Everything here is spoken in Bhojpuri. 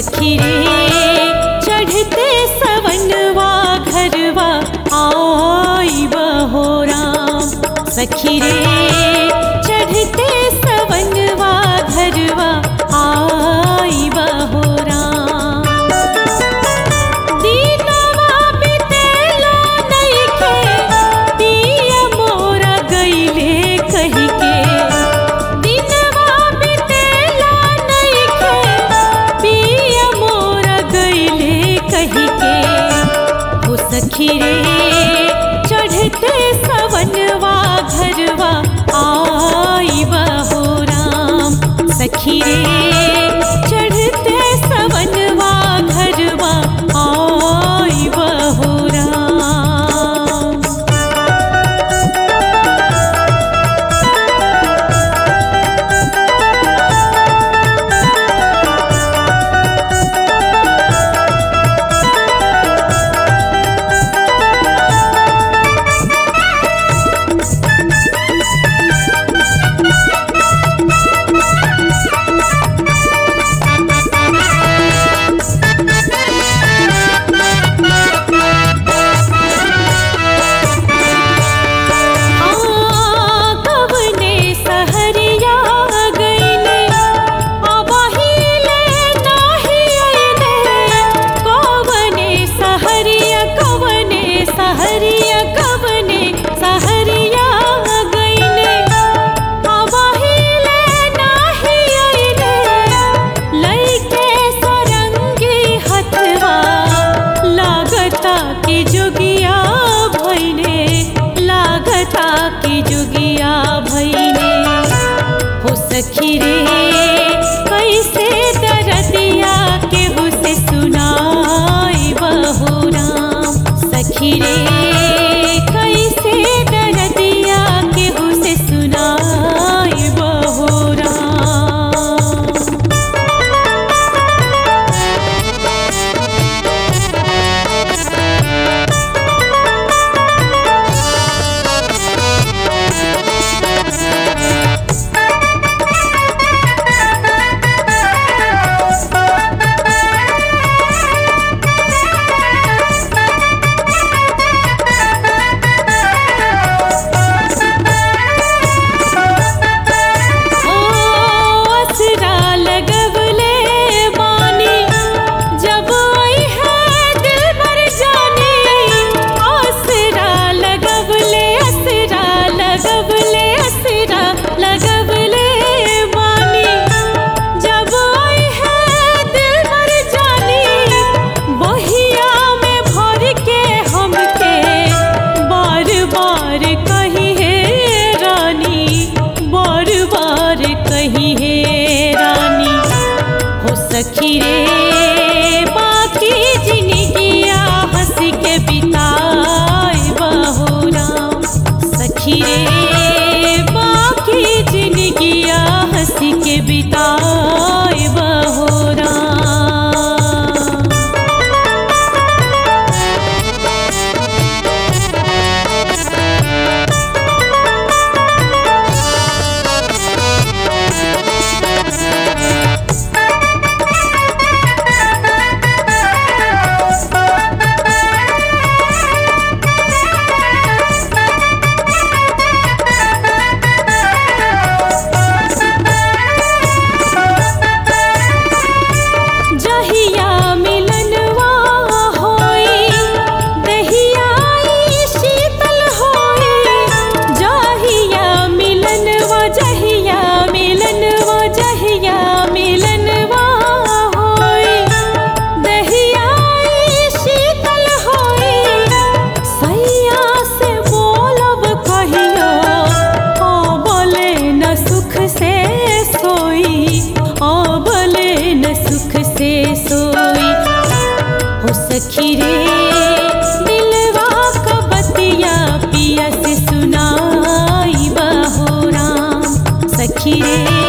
सखी रे चढ़ते सवनवा घरवा आई बहो राम सखी रे चढ़ते सवनवा घरवा आई बहो राम दीनवा बितेला नइखे पिया मोरा गइले कहि के दीनवा बितेला नइखे पिया मोरा गइले कहि के हो सखी रे चढ़ते सवनवा घरवा आई बहो राम सखी रे चढ़ते सवनवा घरवा आई बहो राम कवने सहरिया गइले अबहिले नाही अइले कवने सहरिया कवने सहरिया कवने सहरिया गइले अबहिले नाही अइले लइके सरंगी हथवा लागता कि जोगिया भइने लागता कि जोगिया भइने हो सखी रे कैसे दरदिया केहू से सुनाई बहो राम सखी रे कैसे दरदिया केहू से सुनाई बहो राम ओ असरा लगवले बानी जब आई है दिल भर जाने असरा लगवले असरा लगवले असरा लगवले बानी जब आई है दिल भर जाने बहिया में भर के हमके बार बार कही है रानी बार बार कही है रानी हो सखी रे बाकी जिंदगिया हंस के बिताए बहो राम सखी रे बाकी जिंदगिया हंस के बिताए बहो राम जहिया मिलनवा होई दहिया ई शीतल होई जहिया मिलनवा जहिया मिलनवा जहिया मिलनवा होई दहिया ई शीतल होई सैया से बोलब कहियो ओ बोले न सुख से सोई ओ बोले न सुख से सोई हो सखी रे दिलवा का बतिया पिया से सुनाई बहो राम सखी रे